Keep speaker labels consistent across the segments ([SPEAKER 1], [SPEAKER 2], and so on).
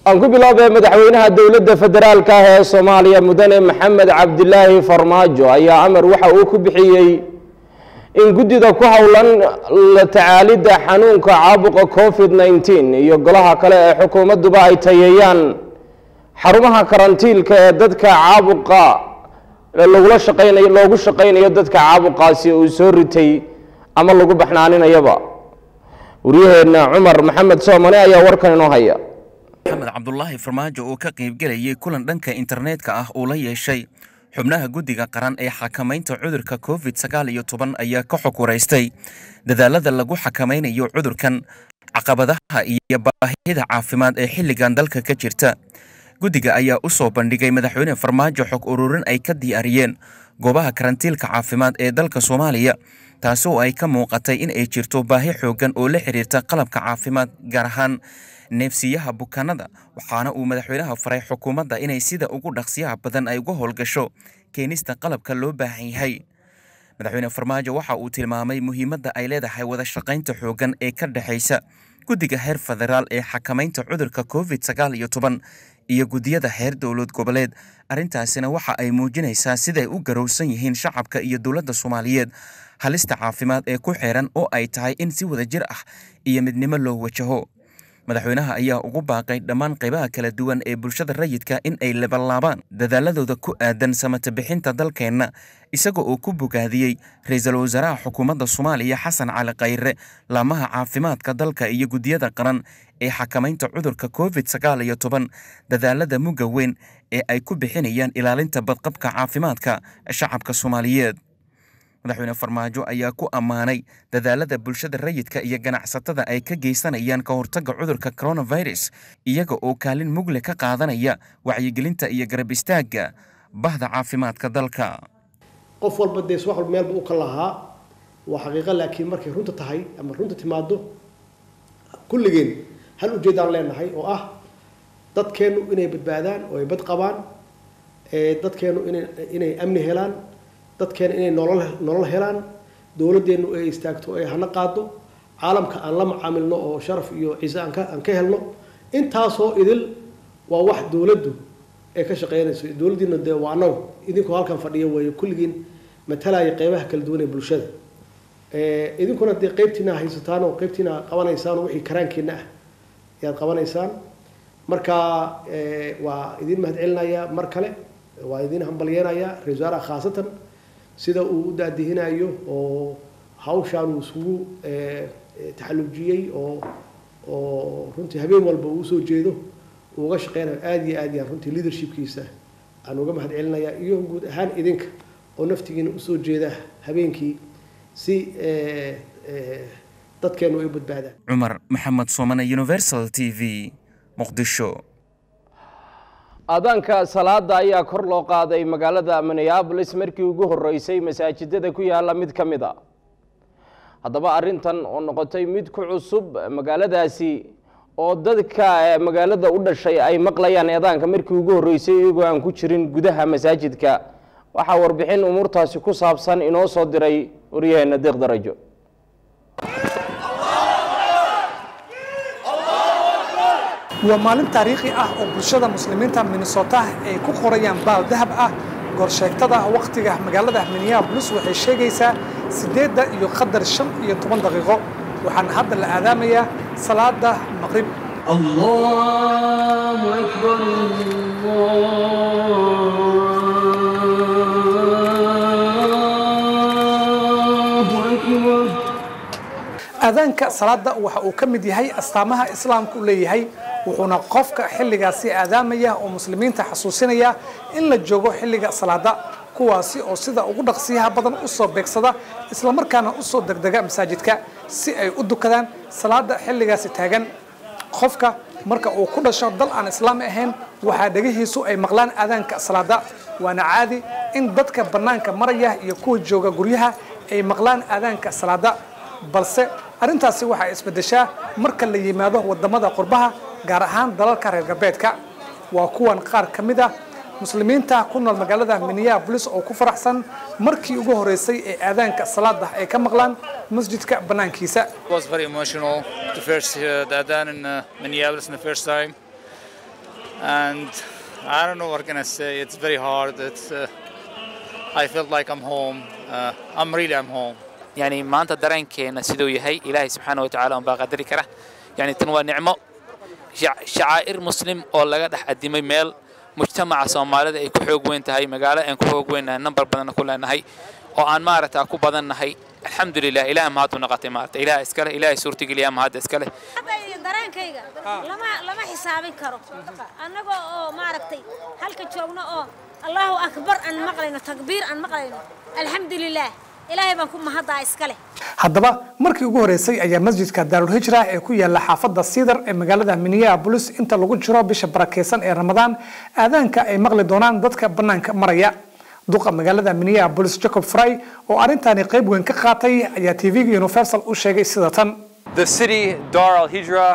[SPEAKER 1] aan ku biloobay madaxweynaha dowladda federaalka ah ee soomaaliya mudane maxamed cabdilaahi farmaajo ayaa amar waxa uu ku bixiyey in guddida ku howlan la tacaalidda xanuunka caabuqa covid nneteen iyo golaha kale ee xukuumadduba ay tayeeyaan xarumaha karantiilka ee dadka caabuqa lagula shaqaynayo loogu shaqaynayo dadka caabuqaasi uu soo ritay ama lagu baxnaaninayaba waryaheena cumar maxamed soomane ayaa warkan inoo haya
[SPEAKER 2] maxamed cabdulaahi farmaajo oo ka qaybgelayay kulan dhanka internetka ah uu la yeeshay xubnaha guddiga qaran ee xakamaynta cudurka covid sagaal iyo toban ayaa ka xog waraystay dadaalada lagu xakamaynayo cudurkan caqabadaha iyo baahida caafimaad ee xilligan dalka ka jirta guddiga ayaa u soo bandhigay madaxweyne farmaajo xog ururin ay ka diyaariyeen goobaha karantiilka caafimaad ee dalka soomaaliya taasi oo ay ka muuqatay in ay jirto baahi xooggan oo la xiriirta qalabka caafimaad gaar ahaan neefsiyaha bukaanada waxaana uu madaxweynaha faray xukuumadda inay sida ugu dhaqsiyaha badan ay uga howlgasho keenista qalabka loo baahan yahay madaxweyne farmaajo waxa uu tilmaamay muhiimadda ay leedahay wada shaqaynta xooggan ee ka dhexaysa guddiga heer federaal ee xakamaynta cudurka covid sagaal iyo toban iyo guddiyada heer dowlad goboleed arrintaasina waxa ay muujinaysaa siday u garowsan yihiin shacabka iyo dowladda soomaaliyeed halista caafimaad ee ku xeeran oo ay tahay in si wada jir ah iyo midnimo loo wajaho madaxweynaha ayaa ugu baaqay dhammaan qaybaha kala duwan ee bulshada rayidka in ay labanlaabaan dadaaladooda ku aadan samata bixinta dalkeenna isaga oo ku bogaadiyey ra-iisul wasaaraha xukuumadda soomaaliya xasan cali khayre laamaha caafimaadka dalka iyo guddiyada qaran ee xakamaynta cudurka covid sagaal iyo toban dadaalada mugga weyn ee ay ku bixinayaan ilaalinta badqabka caafimaadka shacabka soomaaliyeed madaxweyne farmaajo ayaa ku ammaanay dadaalada bulshada rayidka iyo ganacsatada ay ka geysanayaan ka hortagga cudurka coronavirus iyaga oo kaalin mugle ka qaadanaya wacyigelinta iyo garab istaagga bahda caafimaadka dalka
[SPEAKER 3] qof walba dee wax walba meelba u ka lahaa waa xaqiiqo laakiin markay runta tahay ama runta timaado kulligeen hal ujeedaan leenahay oo ah dadkeennu inay badbaadaan oo ay bad qabaan dadkeennu inay inay amni helaan dadkeena inay nolol nolol helaan dowladdeenu ay istaagto ay hana qaado caalamka aan la macaamilno oo sharaf iyo ciise aan ka aan ka helno intaasoo idil waa wax dowladdu ay ka shaqeynayso dowladdiina dee waa annagu idinkoo halkan fadhiya weeye kulligiin matalaya qeybaha kala duwan ee bulshada idinkuna dee qeybtiina haysataan oo qeybtiina qabanaysaan oo wixii karaankiina ah ayaad qabanaysaan marka waa idin mahad celinayaa mar kale waa idin hambalyeenayaa ra-isul wasaaraha khaasatan sida uu u daadihinayo oo hawshaan uu isugu taxallujiyey oo oo runtii habeen walba uu usoo jeedo uu uga shaqeynayo aada iyo aad yaan runtii leadershipkiisa aan uga mahad celinayaa iyo guud ahaan idinka oo naftigiina usoo jeeda habeenkii si dadkeenu ay badbaadaan
[SPEAKER 2] cumar maxamed soomane universal t v muqdisho
[SPEAKER 1] aadaanka salaada ayaa kor loo qaaday magaalada minneabolis markii ugu horeysay masaajidada ku yaala mid ka mid a haddaba arrintan oo noqotay mid ku cusub magaaladaasi oo dadka magaalada u dhashay ay maqlayaan eedaanka markii ugu horeysay iyagoo aan ku jirin gudaha masaajidka waxaa warbixin umuurtaasi ku saabsan inoo soo diray waryaheena deeq darajo
[SPEAKER 4] waa maalin taariikhi ah oo bulshada muslimiinta minnesota ay ku qorayaan baal dahab ah goorsheegtada wakhtiga magaalada minneabolis waxay sheegaysaa siddeedda iyo qadar shan iyo toban daqiiqo waxaana hadda la aadaamayaa salaada maqrib
[SPEAKER 5] allahu akbar allahu akbar
[SPEAKER 4] aadaanka salaada waxa uu ka mid yahay astaamaha islaamka u leeyahay wuxuuna qofka xilligaasi aadaamaya oo muslimiinta xasuusinaya in la joogo xilliga salaada kuwaasi oo sida ugu dhaqsiyaha badan u soo beegsada islamarkaana u soo degdega masaajidka si ay u dukadaan salaada xilligaasi taagan qofka marka uu ku dhasho dal aan islaami ahayn waxaa dhegihiisu ay maqlaan aadaanka salaada waana caadi in dadka bannaanka maraya iyo kuwa jooga guryaha ay maqlaan aadaanka salaada balse arrintaasi waxay isbeddeshaa marka la yimaado waddamada qurbaha gaar ahaan dalalka reer galbeedka waa kuwan qaar ka mid ah muslimiinta ku nool magaalada minneapolis oo ku faraxsan markii ugu horeysay ee aadaanka salaada ay ka maqlaan masjidka bannaankiisa
[SPEAKER 6] It was very emotional to first hear the Adhan in uh, Minneapolis in the first time. and I don't know what can I say. It's very hard. It's uh, I felt like I'm home. Uh, I'm really I'm home.
[SPEAKER 7] يعني maanta dareenkeena siduu yahay ilaahay subxaana wa tacaala unbaa qadari kara yani tan waa nicmo shac- shacaa'ir muslim oo laga dhex adimay meel mujtamaca soomaalida ay ku xoog weyn tahay magaalo aan ku xoog weynahay nambar badanna ku leenahay oo aan maaragtaa ku badannahay alxamdulilah ilaah mahaduu noqotay maarata ilaah iskale ilaahay suurtageliyaa mahadda iskale
[SPEAKER 8] hadda dareenkayga lama lama xisaabin karo annagoo oo maaragtay halka joogno oo allahu akbar aan maqlayno takbiir aan maqlayno alxamdulilaah ilaahay baan ku mahaddaa iskale
[SPEAKER 4] haddaba markii ugu horeysay ayaa masjidka daarulhijra ee ku yaala xaafadda siidar ee magaalada minneapolis inta lagu jiro bisha barakeysan ee ramadaan aadaanka ay maqli doonaan dadka bannaanka maraya duqa magaalada minneapolis jacob fry oo arrintaani qayb weyn ka qaatay ayaa tv-ga universal u sheegay sida tan
[SPEAKER 9] The city, Dar al Hijra,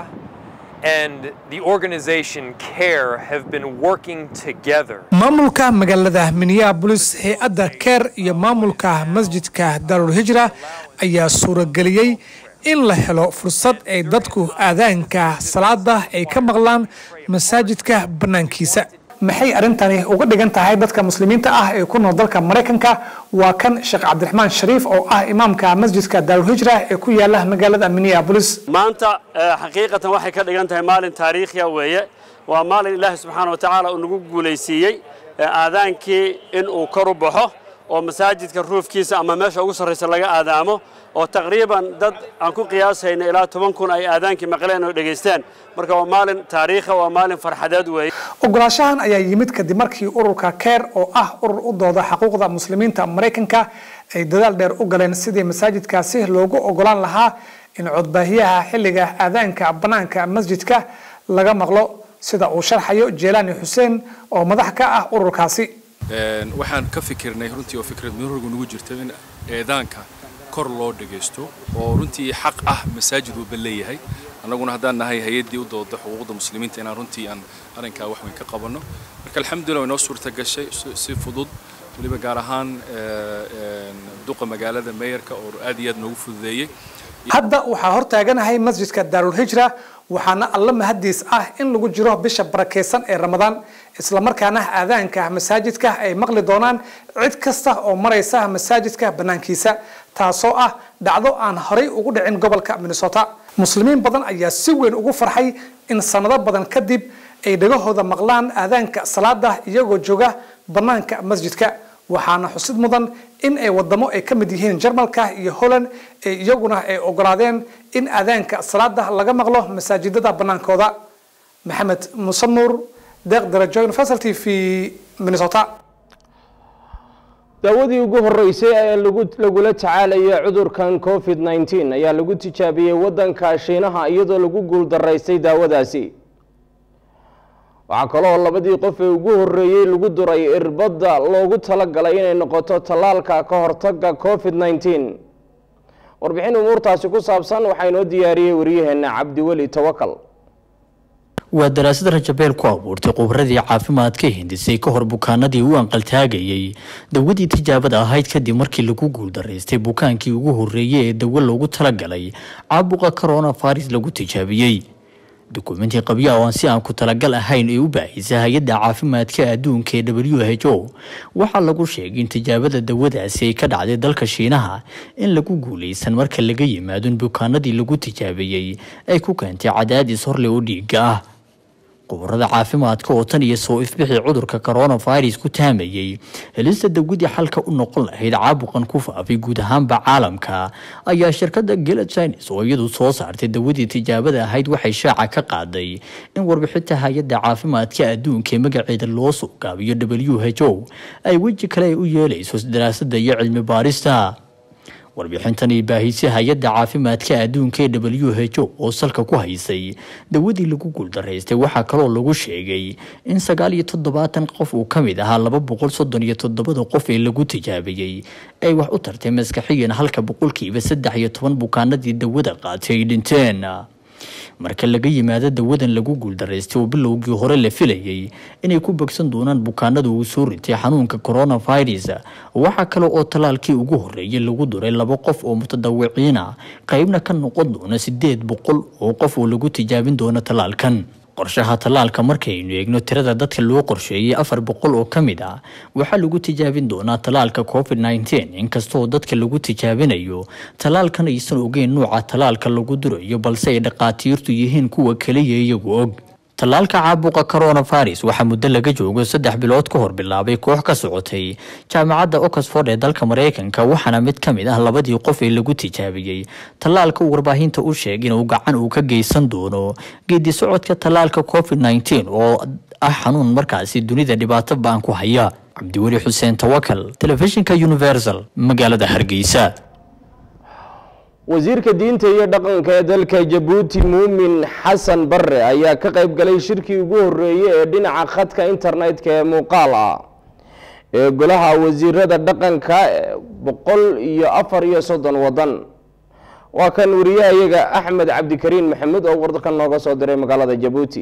[SPEAKER 9] and the organization CARE have been working together.
[SPEAKER 4] maamulka magaalada minneapolis hay-adda keer iyo maamulka masjidka daarulhijra ayaa suurageliyey in la helo fursad ay dadku aadaanka salaada ay ka maqlaan masaajidka bannaankiisa maxay arrintani uga dhigan tahay dadka muslimiinta ah ee ku nool dalka maraykanka waa kan sheekh cabdiraxmaan shariif oo ah imaamka masjidka daarulhijra ee ku yaala magaalada minneapolis
[SPEAKER 10] maanta eh, xaqiiqatan waxay ka dhigan tahay maalin taariikhiya weeye waa maalin ilaahi subxaana wa tacaala uu nagu guulaysiiyey eh, aadaankii in uu kor u baxo oo masaajidka ruufkiisa ama meesha ugu sarraysa laga aadaamo oo taqriiban dad aan ku qiyaasayna ilaa toban kun ay aadaankii maqleen oo dhegaysteen marka waa maalin taariikha waa maalin farxadeed weeye
[SPEAKER 4] ogolaashahan ayaa yimid kadib markii ururka keer oo ah urur u dooda xuquuqda muslimiinta maraykanka ay dadaal dheer u galeen sidii masaajidkaasi loogu ogolaan lahaa in codbaahiyaha xilliga aadaanka bannaanka masjidka laga maqlo sida uu sharxayo jeelaani xuseen oo madax ka ah ururkaasi
[SPEAKER 11] Een, waxaan ka fikirnay runtii oo fikrad murugu nagu jirta in eedaanka kor loo dhagaysto oo runtii xaq ah masaajid walba leeyahay annaguna haddaan nahay hay-addii u dooda xuquuqda muslimiinta inaan runtii aan arrinkaa wax weyn ka qabanno marka alxamdulillah way noo suurta gashay si- si fudud weliba gaar ahaan ee, een, duqa magaalada meeyarka oo aad iyo aad noogu fududeeyey
[SPEAKER 4] hadda waxaa hortaaganahay masjidka daarulhijra waxaana alla mahadiis ah in lagu jiro bisha barakeysan ee ramadaan islamarkaana aadaanka masaajidka ay maqli doonaan cid kasta oo maraysa masaajidka bannaankiisa taasoo ah dhacdo aan horay ugu dhicin gobolka minnesota muslimiin badan ayaa si weyn ugu farxay in sanado badan kadib ay dhagahooda maqlaan aadaanka salaada iyagoo jooga bannaanka masjidka waxaana xusid mudan in ay wadamo ay ka mid yihiin jarmalka iyo holland ee iyaguna ay ogolaadeen in aadaanka salaada laga maqlo masaajidada bannaankooda maxamed muuse nuur deeq darajo universal t v minnesota
[SPEAKER 1] daawadii ugu horeysay ee lagu- lagula tacaalaya cudurkan covid 19 ayaa lagu tijaabiyey waddanka shiinaha iyadoo lagu guuldaraystay daawadaasi waxaa kaloo labadii qof ee ugu horeeyey lagu duray irbadda loogu talagalay inay noqoto tallaalka ka hortagga covid 19 warbixin umuurtaasi ku saabsan waxaa inoo diyaariyey waryaheena cabdiweli tawakal
[SPEAKER 12] waa daraasad rajabeel ku abuurtay khubradii caafimaadka hindisay ka hor bukaanadii u anqaltaagayay dawadii tijaabada ahayd kadib markii lagu guuldaraystay bukaankii ugu horeeyey ee dawo loogu talagalay caabuqa coronavirus lagu tijaabiyey dukumentii qabyo oo aan si aan ku talagal ahayn ee u baahisa hay-adda caafimaadka adduunka ee w h o waxaa lagu sheegay in tijaabada dawadaasi ay ka dhacday dalka shiinaha in lagu guuleysan marka laga yimaado in bukaanadii lagu tijaabiyey ay ku keentay cadaadis horle oo dhiiga ah khubarada caafimaadka oo tan iyo soo ifbixii cudurka coronavirus ku taamayey helista dawadii xalka u noqon lahayd caabuqan ku faafay guud ahaanba caalamka ayaa shirkadda gela chines oo iyadu soo saartay dawadii tijaabada ahayd waxay shaaca ka qaaday in warbixinta hay-adda caafimaadka adduunka ee magaceeda loo soo gaabiyo w h o ay weji kale ay u yeeleyso daraasada iyo cilmi baarista warbixintan ay baahisay hay-adda caafimaadka adduunka ee w h o oo salka ku haysay dawadii lagu guuldaraystay waxaa kaloo lagu sheegay in sagaal iyo toddobaatan qof uu ka mid ahaa laba boqol soddon iyo toddobada qof ee lagu tijaabiyey ay wax u tartay maskaxiyan halka boqolkiiba saddex iyo toban bukaanadii dawada qaatay ay dhinteen marka laga yimaado dawadan lagu guuldaraystay oo bilowgii hore la filayay inay ku bogsan doonaan bukaanada uu soo ritay xanuunka coronavirus waxaa kale oo tallaalkii ugu horeeyay lagu duray laba qof oo mutadawiciina qaybna ka noqon doona sideed boqol oo qof oo lagu tijaabin doona tallaalkan qorshaha tallaalka markaynu eegno tirada dadka loo qorsheeyey afar boqol oo ka mid ah waxaa lagu tijaabin doonaa tallaalka covid nteen inkastoo dadka lagu tijaabinayo tallaalkan aysan ogeyn nuuca tallaalka lagu durayo balse ay dhaqaatiirtu yihiin kuwa keliya iyagu og tallaalka caabuqa coronavirus waxaa muddo laga joogo saddex bilood ka hor bilaabay koox ka socotay jaamacadda oxford ee dalka mareykanka waxaana mid ka mid ah labadii qof ee lagu tijaabiyey tallaalka uu warbaahinta u sheegay inuu gacan uu ka geysan doono geedi socodka tallaalka covid nteen oo ah xanuun markaasi dunida dhibaato baan ku haya cabdiweli xuseen tawakal telefishinka universal magaalada hargeysa
[SPEAKER 1] wasiirka diinta iyo dhaqanka ee dalka jabuuti muumin xasan bare ayaa ka qayb galay shirkii ugu horeeyey ee dhinaca khadka internetka ee muuqaal ah ee golaha wasiirada dhaqanka boqol iyo afar iyo soddon wadan waa kan wariyahayaga axmed cabdikariin maxamed oo wardarkan nooga soo diray magaalada jabuuti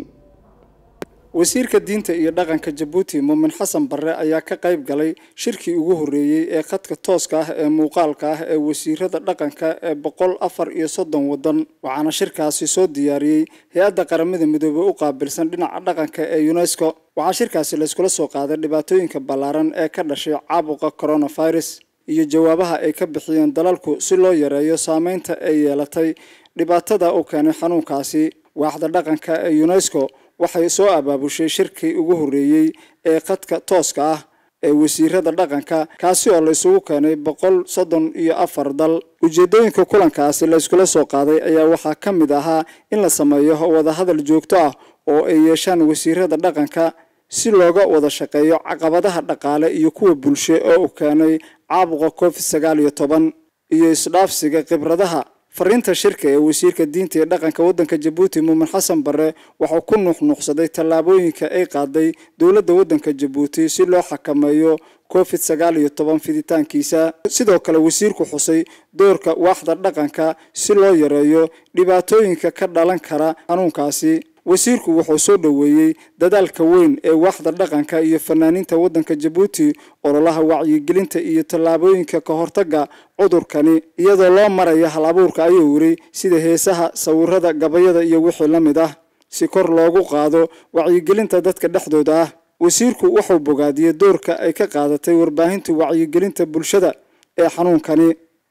[SPEAKER 13] wasiirka diinta iyo dhaqanka jabuuti muumin xasan barre ayaa ka qayb galay shirkii ugu horreeyey ee khadka tooska ah ee muuqaalka ah ee wasiirada dhaqanka ee boqol afar iyo soddon waddan waxaana shirkaasi soo diyaariyey hay-adda qaramada midoobey u qaabilsan dhinaca dhaqanka ee unesco waxaa shirkaasi layskula soo qaaday dhibaatooyinka ballaaran ee ka dhashay caabuqa coronavirus iyo jawaabaha ay ka bixiyeen dalalku si loo yareeyo saameynta ay yeelatay dhibaatada uu keenay xanuunkaasi waaxda dhaqanka ee unesco waxay soo abaabushay shirkii ugu horreeyey ee khadka tooska ah ee wasiirada dhaqanka kaasi oo la isugu keenay boqol soddon iyo afar dal ujeedooyinka kulankaasi la iskula soo qaaday ayaa waxaa ka mid ahaa in la sameeyo wadahadal joogto ah oo ay yeeshaan wasiirada dhaqanka si looga wada shaqeeyo caqabadaha dhaqaale iyo kuwa bulsho oo uu keenay caabuqa covid sagaal iyo toban iyo isdhaafsiga khibradaha fariinta shirka ee wasiirka diinta ee dhaqanka waddanka jabuuti muumin xasan barre wuxuu ku nuuxnuuxsaday tallaabooyinka ay qaaday dowladda waddanka jabuuti si loo xakameeyo covid sagaal iyo toban fiditaankiisa sidoo kale wasiirku xusay doorka waaxda dhaqanka si loo yareeyo dhibaatooyinka ka dhalan kara xanuunkaasi wasiirku wuxuu soo dhoweeyey dadaalka weyn ee waaxda dhaqanka iyo fanaaniinta waddanka jabuuti ololaha wacyigelinta iyo tallaabooyinka ka hortagga cudurkani iyadoo loo maraya hal abuurka ayuu yiri sida heesaha sawirada gabayada iyo wixii la mid ah si kor loogu qaado wacyigelinta dadka dhexdooda ah wasiirku wuxuu bogaadiyey doorka ay ka qaadatay warbaahinta wacyigelinta bulshada ee xanuunkani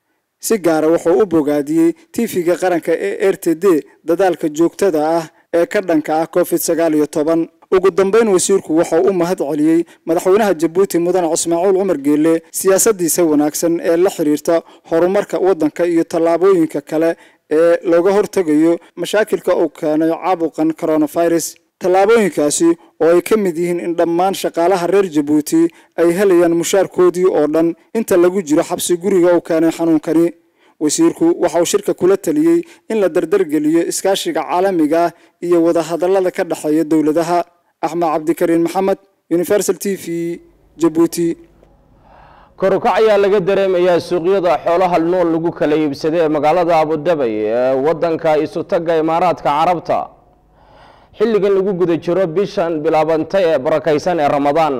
[SPEAKER 13] si gaara wuxuu u bogaadiyey tv-ga qaranka ee r t d dadaalka joogtada ah ee ka dhanka ah covid sagaal iyo toban ugu dambeyn wasiirku wuxuu u mahad celiyey madaxweynaha jabuuti mudane cismaaciil cumar geelle siyaasadiisa wanaagsan ee la xiriirta horumarka waddanka iyo tallaabooyinka kale ee looga hortegayo mashaakilka uu keenay caabuqan coronavirus tallaabooyinkaasi oo ay ka mid yihiin in dhammaan shaqaalaha reer jabuuti ay helayaan mushaarkoodii oo dhan inta lagu jiro xabsi guriga uu keenay xanuunkani wasiirku waxa uu shirka kula taliyey in la dardargeliyo iskaashiga caalamiga ah iyo wadahadallada ka dhexeeya dowladaha axmed cabdikariin maxamed universal t v jabuuti
[SPEAKER 1] korukac ayaa laga dareemayaa suuqyada xoolaha nool lagu kala iibsaday ee magaalada abudabay ee wadanka isutaga imaaraadka carabta xilligan lagu guda jiro bishan bilaabantay ee barakaysan ee ramadaan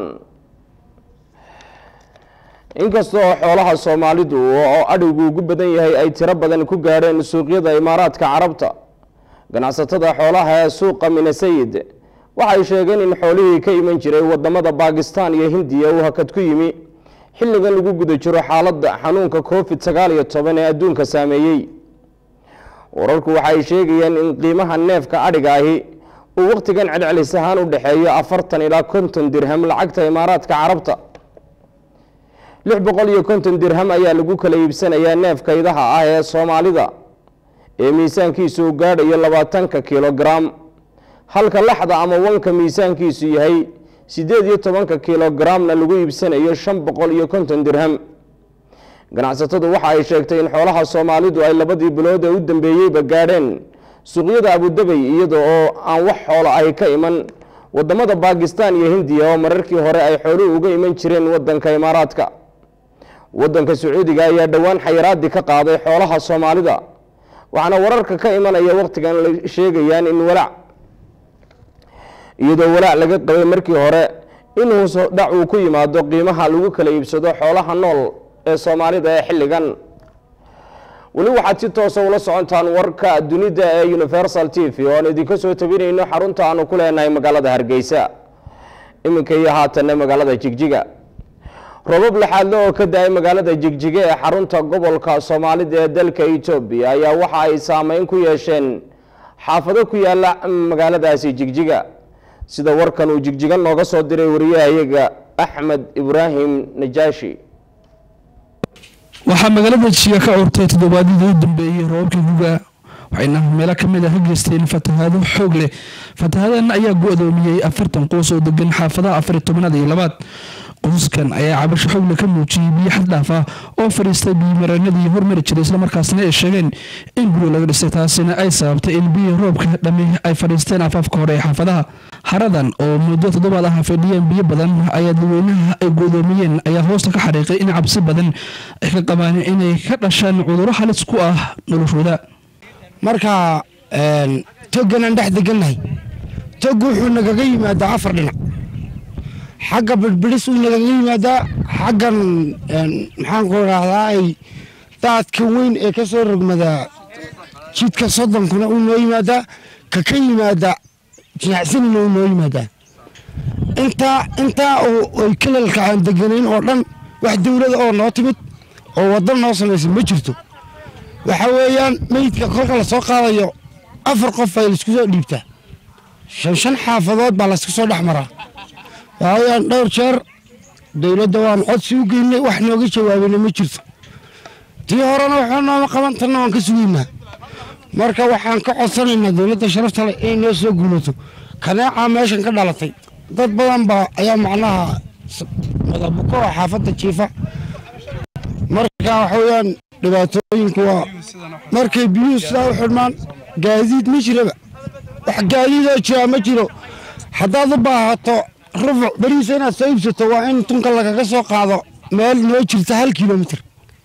[SPEAKER 1] inkastoo xoolaha soomaalidu oo adhigu ugu badan yahay ay tiro badan ku gaadheen suuqyada imaaraadka carabta ganacsatada xoolaha ee suuqa minasayid waxay sheegeen in xoolihii ka iman jiray wadamada baakistan iyo hindiya uu hakad ku yimi xilligan lagu guda jiro xaaladda xanuunka covid sagaal iyo toban ee adduunka saameeyey wararku waxay sheegayeen in qiimaha neefka adhiga ahi uu wakhtigan celcelis ahaan u dhexeeyo afartan ilaa konton dirham lacagta imaaraadka carabta lix boqol iyo konton dirham ayaa lagu kala iibsanayaa neefka idaha ah ee soomaalida ee miisaankiisu uu gaadhayo labaatanka kilogram halka laxda ama wanka miisaankiisu yahay siddeed iyo tobanka kilogramna lagu iibsanayo shan boqol iyo konton dirham ganacsatadu waxa ay sheegtay in xoolaha soomaalidu ay labadii bilood ee u dambeeyeyba gaadheen suuqyada abudabay iyada oo aan wax xoolo ahi ka iman wadamada baakistan iyo hindiya oo mararkii hore ay xooluhu uga iman jireen wadanka imaaraadka wadanka sacuudiga ayaa dhowaan xayiraadii ka qaaday xoolaha soomaalida waxaana wararka ka imanaya wakhtigan la sheegayaan in walaac iyadoo walaac laga qabay markii hore in hoos dhac uu ku yimaado qiimaha lagu kala iibsado xoolaha nool ee soomaalida ee xilligan weli waxaad si toosa ula socontaan warka dunida ee universal t v oo aan idinka soo tabinayno xarunta aanu ku leenahay magaalada hargeysa iminka iyo haatanna magaalada jigjiga robab laxaadle oo ka da-ay magaalada jigjiga ee xarunta gobolka soomaalida ee dalka etoobiya ayaa waxa ay saameyn ku yeesheen xaafado ku yaala magaaladaasi jigjiga sida warkan uu jigjiga nooga soo diray wariyahayaga axmed ibraahim najaashi
[SPEAKER 14] waxaa magaalada jiga ka curtay toddobaadyadii u dambeeyey roobabkii guga waxayna meelo ka mid ah ka geysteen fatahaado xoog leh fatahaadana ayaa go-doomiyey afartan qoys oo degan xaafadaha afariy tobanaad iyo labaad qoysaskan ayaa cabasho xoogle ka muujiyey biyo xad dhaaf ah oo fadhiistay biyomareenadii hormari jiray islamarkaasna ay sheegeen in guri laga dhisay taasina ay sababtay in biyo roobka dhami ay fadhiisteen afaafka hore ee xaafadaha haradan oo muddo toddobaad ah fadhiyeen biyo badan ayaa dadweynaha ay godoomiyeen ayaa hoosta ka xariiqay in cabsi badan ay ka qabaan inay ka dhashaan cudurro halis ku ah noloshooda
[SPEAKER 15] marka togan aan dhex degannahay tog wuxuu nagaga yimaadaa afar dhinac xagga birbidhis uu nagaga yimaadaa xaggan maxaanku idhaahdaa ay daadka weyn ee ka soo rogmadaa jidka soddonkuna uu noo yimaadaa ka ka yimaada jinacsanina uu noo yimaadaa intaa intaa oo ay kalalka aan deganayn oo dhan wax dowlada oo noo timid oo waddo noo samaysa ma jirto waxa weeyaan meydka kolka la soo qaadayo afar qof ay laisku soo dhiibtaa shan shan xaafadood baa laysku soo dhex maraa waaweyaan dhowr jeer dowladda waan codsi u geynay wax nooga jawaabayna ma jirto tii horena waxba nooma qaban tanna waan ka sugaynaa marka waxaan ka codsanaynaa dowladda sharafta leh inay noo soo guulato kaneecaa meeshan ka dhalatay dad badan baa ayaa macnaha madabuko oo xaafadda jiifa marka waxa weeyaan dhibaatooyinku waa markay biyuhu sidaa u xidhmaan gaadiid ma jiraba wax gaadiidoo jiraa ma jiro haddaad u baahato rufuc beriisa inaad soo iibsato waa in tunka lagaga soo qaado meel noo jirta hal kilomitir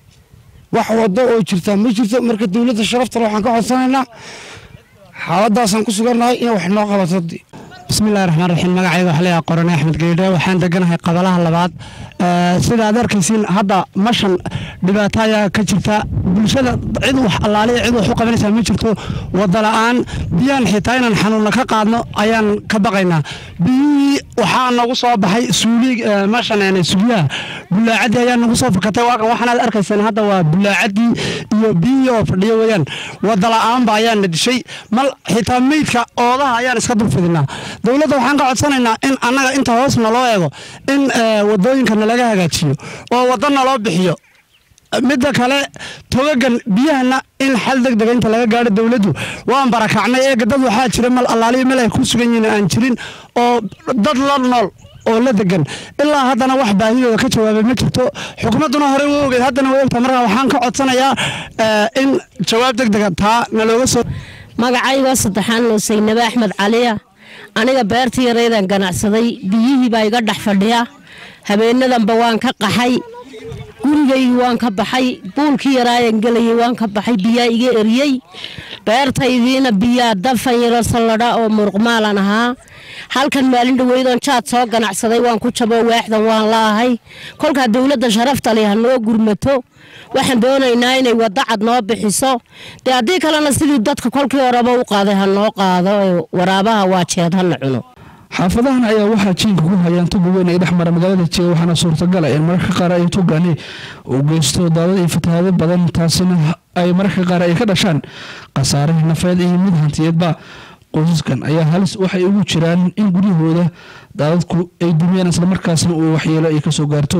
[SPEAKER 15] wax waddo oo jirta ma jirto marka dowladda sharaftale waxaan ka codsanaynaa xaaladaasaan ku sugannahay inay wax noo qabato
[SPEAKER 16] bismillahi raxmaan raxiim magacayga waxaa leeyahay qorane axmed geydhe waxaan deganahay qabalaha labaad sida aad arkaysiin hadda mashan dhibaato ayaa ka jirta bulshada cid wax allaaliya cid wax u qabanaysaa ma jirto wadda la'aan biyaan xitaa inaan xanuunna ka qaadno ayaan ka baqaynaa biyihii waxaa nagu soo baxay suuli mashan suliyaha bulaacadii ayaa nagu soo fakatay waakan waxaanaad arkaysaan hadda waa bulaacadii iyo biyihii oo fadhiyo weeyaan wadda la'aanba ayaana dishay mal xitaa meydka oodaha ayaan iska dulfidinaa dowladda waxaan ka codsanaynaa in annaga inta hoos naloo eego in wadooyinka nalaga hagaajiyo oo waddo naloo bixiyo midda kale togagan biyahana in xal deg dega inta laga gaadho dowladdu waan barakacnay eega dad waxaa jira mal allaaliyo meel ay ku sugan yihiin aan jirin oo dad la nool oo la degan ilaa haddana wax baahidooda ka jawaabay ma jirto xukuumadduna horey u ogeed haddana way ogtahay markaa waxaan ka codsanayaa in jawaab deg dega taa nalooga soo
[SPEAKER 17] magacayga saddexaan oo saynabe axmed caliya aniga beertii yaraydan ganacsaday biyihii baa iga dhex fadhiya habeenadanba waan ka qaxay gurigaygii waan ka baxay buulkii yaraayan gelayay waan ka baxay biyaa iga eriyey beertaydiina biyaa dafan yaro salladha oo muruqmaalan ahaa halkan maalin dhaweydoon jaad soo ganacsaday waan ku jabo waaxdan waan laahay kolkaa dowladda sharafta leh ha noo gurmato waxaan doonaynaa inay waddo cad noo bixiso dee haddii kalena sidii dadka kolkii horeba u qaaday ha noo qaado ee waraabaha waa jeed hana cuno
[SPEAKER 14] xaafadahan ayaa waxaa jiinka ku hayaan tuga weyn ee dhex mara magaalada jiga waxaana suurtagal ah in mararka qaar ay tugani uu geysto daadad iyo fatahaado badan taasina ay mararka qaar ay ka dhashaan khasaare nafeed iyo mid hantiyeedba qoysaskan ayaa halis waxay ugu jiraan in guryahooda daadadku ay dumiyaan islamarkaasna uu waxyeelo ay kasoo gaarto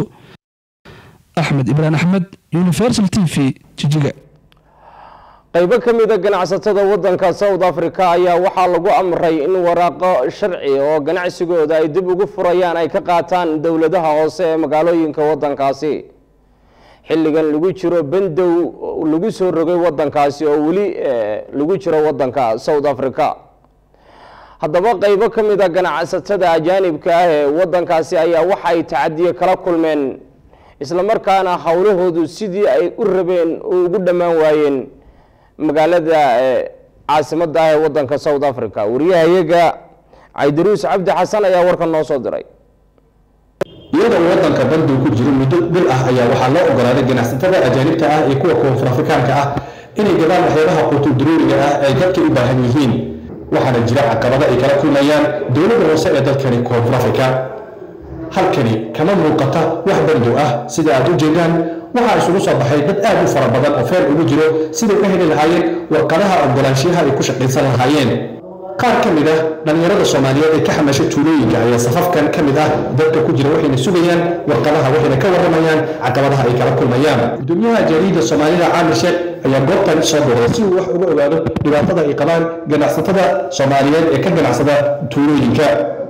[SPEAKER 14] axmed ibraan axmed universal t v jijiga
[SPEAKER 1] qaybo ka mida ganacsatada wadanka south africa ayaa waxaa lagu amray in waraaqo sharci oo ganacsigooda ay dib ugu furayaan ay ka qaataan dowladaha hoose ee magaalooyinka wadankaasi xilligan lagu jiro bandow lagu soo rogay wadankaasi oo weli lagu jiro wadanka south africa haddaba qaybo ka mida ganacsatada ajaanibka ah ee wadankaasi ayaa waxay tacadiye kala kulmeen islamarkaana howlahoodu sidii ay u rabeen oo ugu dhammaan waayeen magaalada caasimada ah ee wadanka south africa wariyahayaga caydaruus cabdi xasan ayaa warkan noo soo diray
[SPEAKER 18] iyadoo uu wadanka bandow ku jiro muddo bil ah ayaa waxaa loo ogolaaday ganacsatada ajaanibta ah iyo kuwa koonfur afrikaanka ah inay gadaan waxyaabaha quutuduruuriga ah ee dadka u baahan yihiin waxaana jira caqabado ay kala kulmayaan dowladda hoose ee dalkani koonfur afrika halkani kama muuqata wax bandow ah sida aad u jeedaan waxaa isugu soo baxay dad aad u fara badan oo feel ugu jiro siday u heli lahaayeen warqadaha ogolaanshiyaha ay ku shaqaysan lahaayeen qaar ka mid ah dhallinyarada soomaaliyeed ee ka xamasha tuulooyinka ayaa safafkan ka mid ah dadka ku jira waxayna sugayaan warqadaha waxayna ka warramayaan caqabadaha ay kala kulmayaan gudoomiyaha jaariyadda soomaalida caamir sheekh ayaa goobtan soo booday si uu wax uga ogaado dhibaatada ay qabaan ganacsatada soomaaliyeed ee ka ganacsada tuulooyinka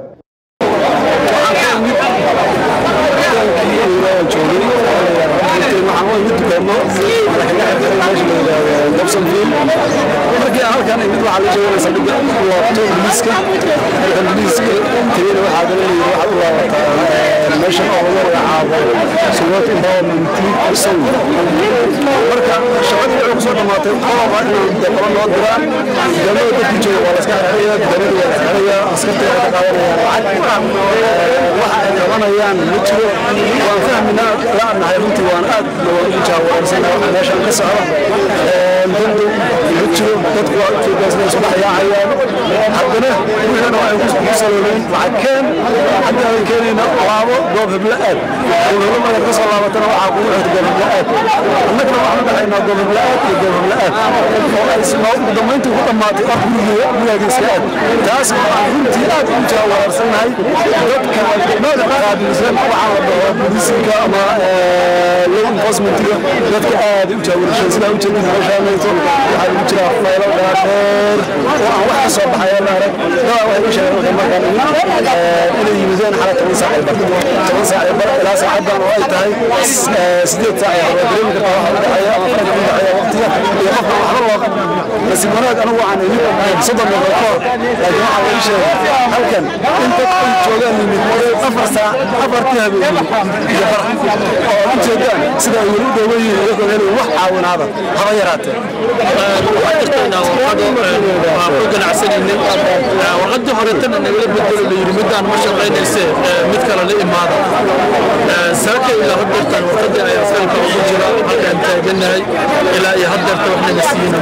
[SPEAKER 19] markii halkan mid waxaa la joogaa saldhigga u laabto ingiriiska marka ingiriiska tagayna waxaa galanaya waxaad u laabataa meeshan oo lagu magacaabo suwat empowerment soul marka shaqadii waxay kusoo dhamaatay qoloba inay qolo noo diraan degmada dadku jooga waa laska xirxiraya degmada waa la xirxiraya askarta waa ka qaadanayaan lacag waxa ay qabanayaan ma jiro waan fahminaa laanahay runtii waan aad waan ugu jaawareersanahay waxa meeshan ka socda dandu ma jiro dadku waa ujeedaasna isu dhex yaacayaan haddana wixina waxay ku saloobeen lacag keen haddii aan keenayna laabo goob hebla aad goob hebla markaad ka soo laabatana waxaa kugu xigta goob hebla aad annagana waxaan u dhaxaynaa goob hebla aad iyo goob hebla aad oo ay ugu dambayntii ku dhammaatay or guriga gurigaagiiska aad taas waxaan runtii aad ugu jaawareersanahay dadka nooca qaabilsan waxaa la dhaho boolisinka ama law enforcementiga dadka aad u jaawareersan sidaa ujeedin meeshaanayto waxaa lagu jiraa faylo dhaadheer oo aan wax ka soo baxaya la arag dadaa waxay u sheegeen waxay markaan imid inay yimideen xala toban saac ee bar toban saac ee bar ilaa saacaddan oo ay tahay sideed saac ee hore dareemi kartaa waxa u dhexeeya ama farqa u dhexeeya waqtiga iyo qofka waxba loo nasiib wanaag anigu waxaan imid soddon daqiiqo ka hor laakiin waxaa lagu sheegay halkan in dad ay joogaan yimid afar saac afartii habeen iyo bar oo ujeedaan sida ay weli u dhooban yihiin iyagoo helay wax caawinaada haba yaraatee
[SPEAKER 20] waxaa jirta inaan warqado aan ku ganacsanaynay warqadii horetana nagala bedelo la yidhi midaan ma shaqaynayse mid kale la imaada saaka ilaa haddeertaan warqadii ayaa salka ugu jira halkaan taaganahay ilaa iyo haddeerta wax naga siiyena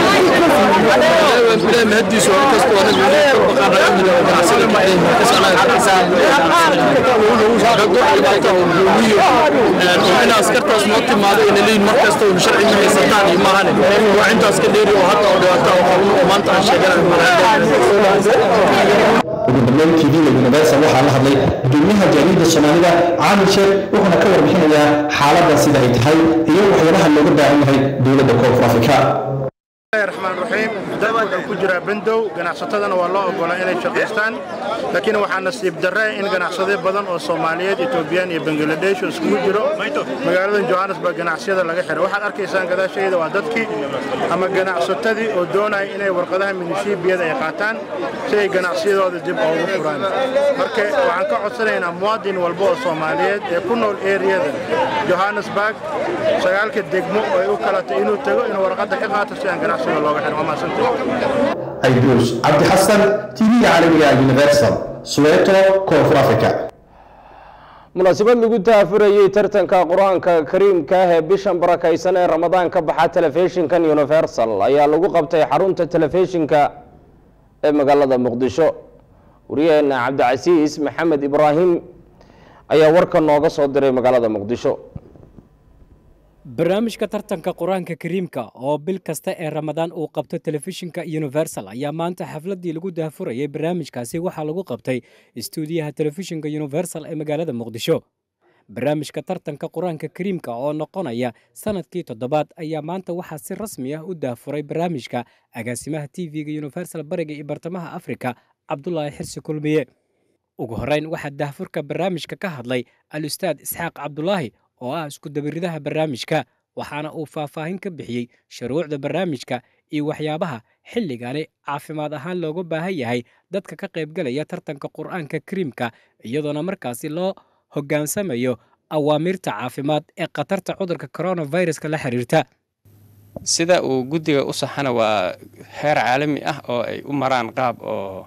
[SPEAKER 20] maaha ilaahi mahadiisu waa inkastoo anagu weli ka baqaan raamida oo ganacsada kacdeen in askartaas noo timaado ina leeyihin mar kasta un sharci ma haysataan iyo maahane waa intaas ka dheeri oo hadda oo dhibaato oo qaban oo maanta aan sheeganayo
[SPEAKER 18] ugu dambeyn tv-ga universal waxaa la hadlay gudoomiyaha jaariyadda soomaalida caamir sheekh wuxuuna ka warbixinayaa xaaladdan sida ay tahay iyo waxyaabaha looga baahan yahay dowladda koonfur afrika
[SPEAKER 21] raxmaan raxiim dalka wuxuu ku jiraa bandow ganacsatadana waa loo ogolaa inay shaqaystaan laakiin waxaa nasiib darre in ganacsade badan oo soomaaliyeed etoobiyaan iyo bangaladesh oo iskugu jiro magaaladan johannesburg ganacsiyada laga xiray waxaad arkaysaan gadaashayda waa dadkii ama ganacsatadii oo doonaya inay warqadaha minishiibiyada ay qaataan si ay ganacsiyadooda dib ugu furaan marka waxaan ka codsanaynaa muwaadin walba oo soomaaliyeed ee ku nool eriyada johannesburg sagaalka degmo oo ay u kalatay inuu tago inuu warqadda ka qaato si aan ganacsiga looga xirin waa mahadsantahay
[SPEAKER 18] ayduus cabdi xasan tv-ga caalamiga universal soweto koonfur africa
[SPEAKER 1] munaasabad lagu taafurayey tartanka qur-aanka kariimka ah ee bishan barakaysan ee ramadaan ka baxa telefishinkan universal ayaa lagu qabtay xarunta telefishinka ee magaalada muqdisho wariyaheena cabdicasiis maxamed ibraahim ayaa warka nooga soo diray magaalada muqdisho
[SPEAKER 22] barnaamijka tartanka qur-aanka kariimka oo bil kasta ee ramadaan uu qabto telefishinka universal ayaa maanta xafladii lagu daahfurayay barnaamijkaasi waxaa lagu qabtay istuudiyaha telefishinka universal ee magaalada muqdisho barnaamijka tartanka qur-aanka kariimka oo noqonaya sanadkii toddobaad ayaa maanta waxaa si rasmi ah u daafuray barnaamijka agaasimaha t v-ga universal bariga iyo bartamaha afrika cabdulaahi xirsi kulmiye ugu horreyn waxaa daahfurka barnaamijka ka hadlay al-ustaad isxaaq cabdulaahi oo ah isku dabiridaha barnaamijka waxaana uu faahfaahin ka bixiyey shuruucda barnaamijka iyo waxyaabaha xilligani caafimaad ahaan looga baahan yahay dadka ka qaybgalaya tartanka qur-aanka kariimka iyadoona markaasi loo hoggaansamayo awaamiirta caafimaad ee khatarta cudurka coronaviruska la xiriirta
[SPEAKER 23] sida uu guddiga u saxana waa heer caalami ah oo ay u maraan qaab oo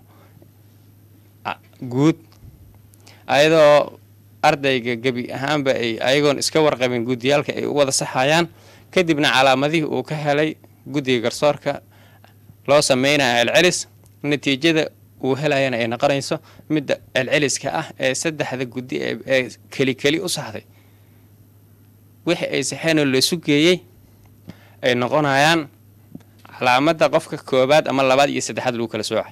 [SPEAKER 23] guud ayadoo ardayga gebi ahaanba ay ayagoon iska warqabin guudiyaalka ay u wada saxayaan kadibna calaamadihii uu ka helay guddiga garsoorka loo sameynaya celcelis natiijada uu helayana ay noqonayso midda celceliska ah ee saddexda guddi ee keli keli u saxday wixii ay saxeenoo laisu geeyey ay noqonayaan calaamadda qofka koobaad ama labaad iyo saddexaad lagu kala soocay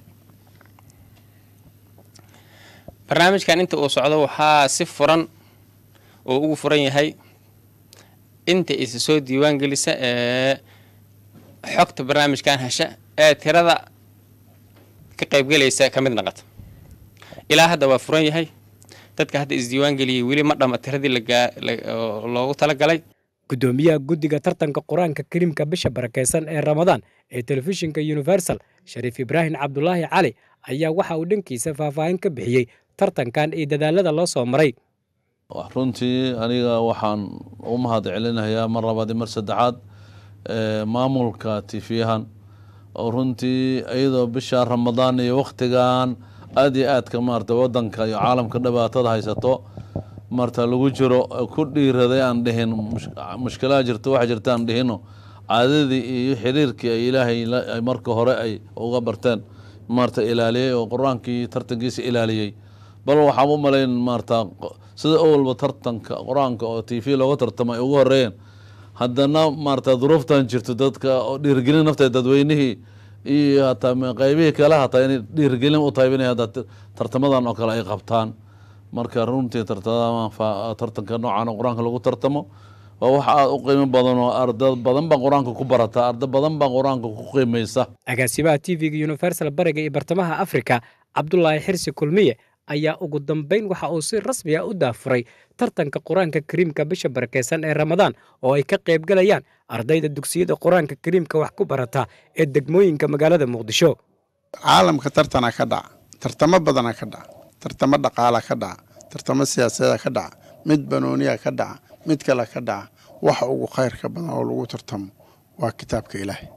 [SPEAKER 23] barnaamijkan inta uu socdo waxaa si furan oo ugu furan yahay inta isa soo diiwaan gelisa ee xogta barnaamijkan hesha ee tirada ka qaybgelaysa ka mid naqata ilaa hadda waa furan yahay dadka hadda isdiiwaan geliyey weli ma dhama tiradii loogu talagalay
[SPEAKER 22] gudoomiyaha guddiga tartanka qur-aanka kariimka bisha barakeysan ee ramadaan ee telefishinka universal shariif ibraahim cabdulaahi cali ayaa waxa uu dhankiisa faahfaahin ka bixiyey tartankan iyo dadaalada loo soo maray
[SPEAKER 2] runtii aniga waxaan u mahad celinayaa mar labaad iyo mar saddexaad maamulka tifiyahan oo runtii iyadoo bisha ramadaan iyo wakhtigan aad iyo aadka maarata wadanka iyo caalamka dhibaatada haysato marta lagu jiro ku dhiiraday aan dhihin mushkilaha jirto waxa jirta aan dhihino caadadii iyo xiriirkii ay ilaahay marka hore ay uga barteen maarata ilaaliyey oo qur-aankii tartankiisa ilaaliyey bal waxaan u malayn maarata sida owalba tartanka qur-aanka oo t v looga tartamo ay ugu horeeyeen haddana maarata duruuftan jirto dadka oo dhiirgelin nafta dadweynihii iyo hataa qaybihii kale hataa inay dhiirgelin u tahay inay hadda tartamadan oo kale ay qabtaan marka runtii tartanka noocan oo qur-aanka lagu tartamo waa wax aada u qiimo badan oo arda badan baa qur-aanka ku barata arda badan baa qur-aanka ku qiimaysa
[SPEAKER 22] agaasimaha t v-ga universal bariga iyo bartamaha africa cabdulaahi xirsi kulmiye ayaa ugu dambeyn waxa uu si rasmi ah u daafuray tartanka qur-aanka kariimka bisha barakeysan ee ramadaan oo ay ka qaybgalayaan ardayda dugsiyada qur-aanka kariimka wax ku barata ee degmooyinka magaalada muqdisho
[SPEAKER 3] caalamka tartana ka dhaca tartamo badana ka dhaca tartamo dhaqaala ka dhaca tartamo siyaasadeeda ka dhaca mid banooniya ka dhaca mid kale ka dhaca waxa ugu khayrka badan oo lagu tartamo waa kitaabka ilaahay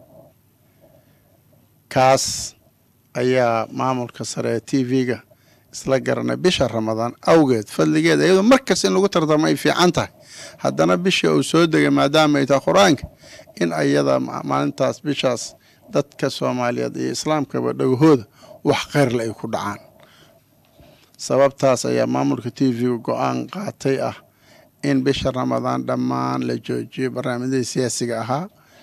[SPEAKER 3] kaas ayaa maamulka sare ee t v-ga isla garanay bisha ramadaan awgeed fadligeeda iyadoo markas in lagu tartamo ay fiican tahay haddana bishii uu soo degay maadaama ay tahay qur-aanka in ayada maalintaas bishaas dadka soomaaliyeed iyo islaamkaba dhagahooda wax khayrle ay ku dhacaan sababtaas ayaa maamulka t v-ga go-aan qaatay ah in bisha ramadaan dhammaan la joojiyo barnaamijyadii siyaasiga ahaa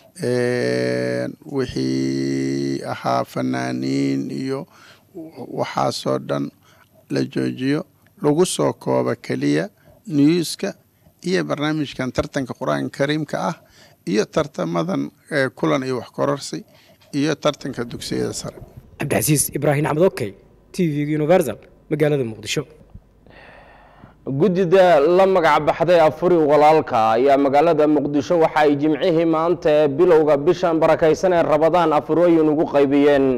[SPEAKER 3] wixii ahaa fanaaniin iyo waxaasoo dhan la joojiyo lagu soo kooba keliya newska iyo barnaamijkan tartanka qur-aanka kariimka ah iyo tartamadan kulan iyo wax kororsi iyo tartanka dugsiyada sare
[SPEAKER 22] cabdicasiis ibraahim axmed okey t v universal magaalada muqdisho
[SPEAKER 1] guddida la magac baxday afuri walaalka ayaa magaalada muqdisho waxa ay jimcihii maanta ee bilowga bishan barakaysan ee rabadaan afurooyin ugu qaybiyeen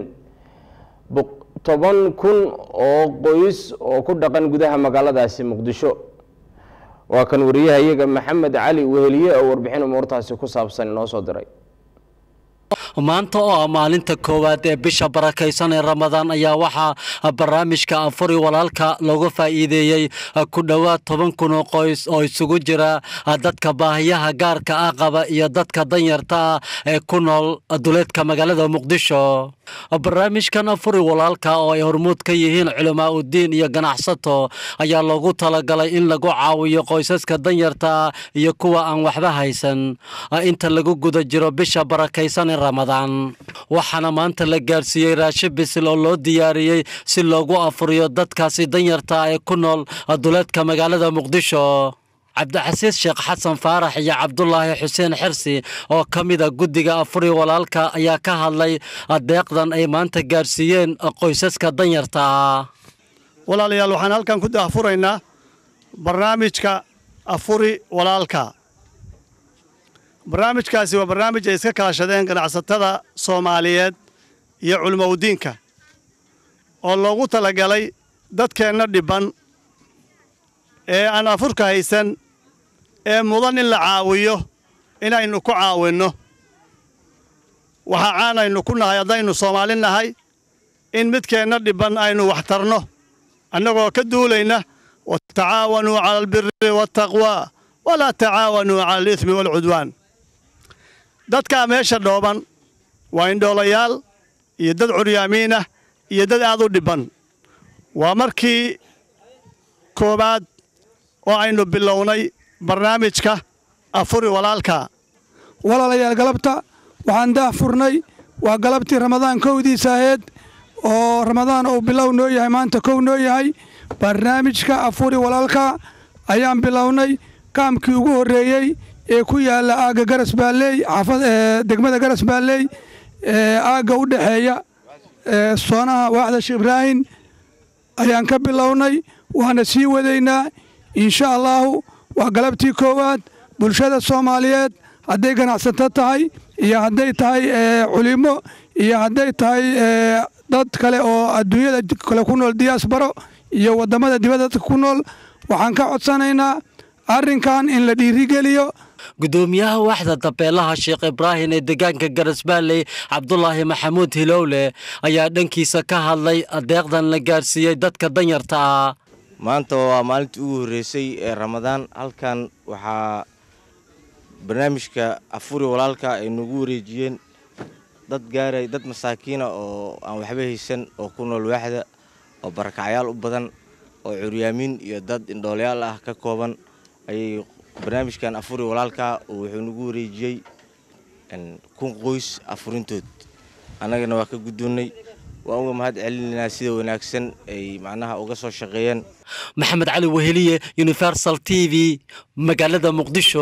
[SPEAKER 1] toban kun oo qoys oo ku dhaqan gudaha magaaladaasi muqdisho waa kan wariyaha iyaga maxamed cali weheliye oo warbixin umuurtaasi ku saabsan inoo soo diray
[SPEAKER 5] maanta oo ah maalinta koowaad ee bisha barakaysan ee ramadaan ayaa waxaa barnaamijka afuri walaalka looga faa'iideeyey ku dhowaad toban kun oo qoys oo isugu jira dadka baahiyaha gaarka ah qaba iyo dadka danyarta ah ee ku nool duleedka magaalada muqdisho barnaamijkan afuri walaalka oo ay hormuud ka yihiin culamaa udiin iyo ganacsato ayaa loogu talagalay in lagu caawiyo qoysaska danyarta ah iyo kuwa aan waxba haysan inta lagu guda jiro bisha barakaysan ee ramadaan waxaana maanta la gaarsiiyey raashin bisil oo loo diyaariyey si loogu afuriyo dadkaasi danyarta ah ee ku nool duleedka magaalada muqdisho cabdixasiis sheekh xasan faarax iyo cabdulaahi xuseen xirsi oo ka mida guddiga afuri walaalka ayaa ka hadlay deeqdan ay maanta gaarsiiyeen qoysaska danyarta ah
[SPEAKER 24] walaalayaal waxaan halkan ku daafuraynaa barnaamijka afuri walaalka barnaamijkaasi waa barnaamij ay iska kaashadeen ganacsatada soomaaliyeed iyo culimowdiinka oo loogu talagalay dadkeenna dhibban ee aan afurka haysan ee mudan in la caawiyo inaynu ku caawinno waxaa caanaynu ku nahay haddaynu soomaali nahay in midkeenna dhibban aynu wax tarno annagoo ka duulayna watacaawanuu cala albiri waaltaqwaa walaa tacaawanuu cala aliismi waalcudwaan dadkaa meesha dhooban waa indhoolayaal iyo dad curyaamiin ah iyo dad aad u dhibban waa markii koowaad oo aynu bilownay barnaamijka afuri walaalka
[SPEAKER 6] walaalayaal galabta waxaan daah furnay waa galabtii ramadaan kowdiisa aheed oo ramadaan uu bilow noo yahay maanta kow noo yahay barnaamijka afuri walaalka ayaan bilownay kaamkii ugu horreeyey ee ku yaalla aagga garas baalley xaafad degmada garas baalley aagga u dhexeeya soonaha waaxda sheekh ibraahin ayaan ka bilownay waana sii wadaynaa insha allaahu waa galabtii koowaad bulshada soomaaliyeed hadday ganacsato tahay iyo hadday tahay culimo iyo hadday tahay dad kale oo adduunyada kale ku nool diyaasbaro iyo waddamada dibadda dadka ku nool waxaan ka codsanaynaa arrinkan in la dhiirigeliyo
[SPEAKER 5] gudoomiyaha waaxda dabeelaha sheekh ibraahim ee deegaanka garasbaalley cabdulaahi maxamuud hilowle ayaa dhankiisa ka hadlay adeeqdan la gaarsiiyey dadka danyarta ah
[SPEAKER 7] maanta waa maalintii ugu horreysay ee ramadaan halkan waxaa barnaamijka afuri walaalka ay nagu wareejiyeen dad gaaray dad masaakiina oo aan waxba haysan oo ku nool waaxda oo barakacyaal u badan oo curyaamiin iyo dad indhoolayaal ah ka kooban ayay barnaamijkan afuri walaalka wuxuu nagu wareejiyey kun qoys afurintood annagana waa ka guddoonnay waan uga mahad celinaynaa sida wanaagsan ay macnaha uga soo shaqeeyeen
[SPEAKER 5] maxamed cali weheliye universal t v magaalada muqdisho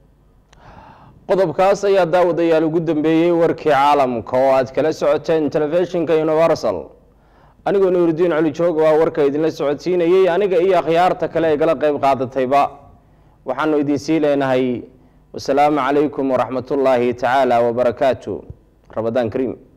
[SPEAKER 1] qodobkaas ayaa daawadayaal ugu dambeeyey warkii caalamka oo aad kala socoteen telefishinka universal anigoo nuuridiin cali joog waa warka idinla socodsiinayey aniga iyo akhyaarta kale ee gala qayb qaadatayba waxaanu idinsii leenahay wasalaamu calaykum waraxmatullaahi tacaala wabarakaatu ramadaan kariim